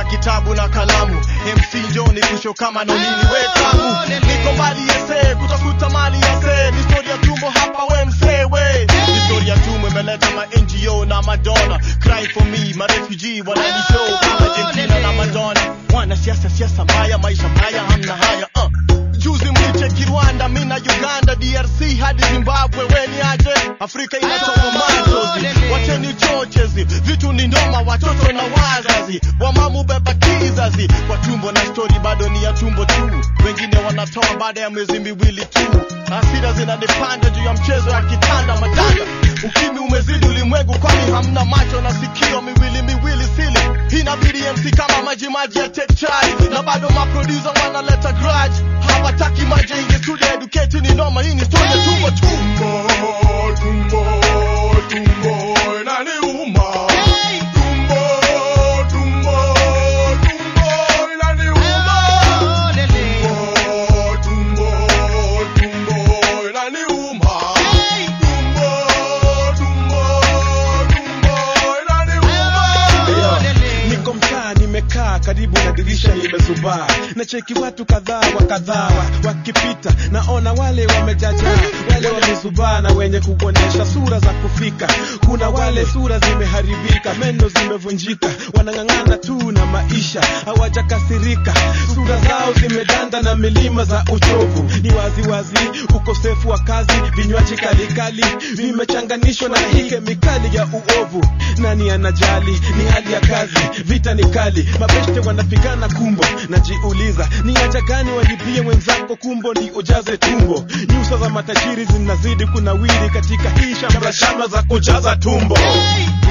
kitabu na kalamu MC Njoni kusho kama nonini wetamu niko mbali yese kutafuta mali yase ni story ya tumbo hapa we msewe ni story ya tumbo imeleta ma NGO na Madonna cry for me ma refugee wanani show kama Argentina na Madonna wana siasa siasa mbaya maisha mbaya hamna haya uh. Juzi mlicheki Rwanda, mina Uganda, DRC hadi Zimbabwe, weni aje? Afrika inatoka machozi, wacheni chochezi, vitu ni ndoma, watoto na wazazi, wamamu beba kizazi, kwa tumbo na stori bado ni ya tumbo tu, wengine wanatoa baada ya miezi miwili tu. Hasira zinanipanda juu ya mchezo ya kitanda madanda, ukimi umezidi ulimwengu, kwani hamna macho na sikio, miwili miwili sili, inabidi MC kama maji maji ya take chai, na bado maproducer wanaleta grudge, hawataki maji ingi studio educate ni noma, hii ni story ya tumbo tumbo tumbo tumbo inaniuma tumbo tumbo tumbo inaniuma tumbo tumbo tumbo inaniuma tumbo tumbo tumbo inaniuma niko mtaa nimekaa karibu na dirisha nimezubaa na cheki watu kadhaa wa kadhaa wa- wakipita naona wale wamejaja wale wamezubaa na wenye kuonyesha sura za kufika kuna wale sura zimeharibika meno zimevunjika wanang'ang'ana tu na maisha hawajakasirika sura zao zimedanda na milima za uchovu ni waziwazi ukosefu wa kazi vinywaji kalikali vimechanganishwa na hii kemikali ya uovu nani anajali ni hali ya kazi vita ni kali mabeshte wanapigana kumbo najiuliza ni haja gani walipie mwenzako kumbo ni ujaze tumbo nyuso za matajiri zinazidi kunawiri katika hii shamba shamba za kujaza tumbo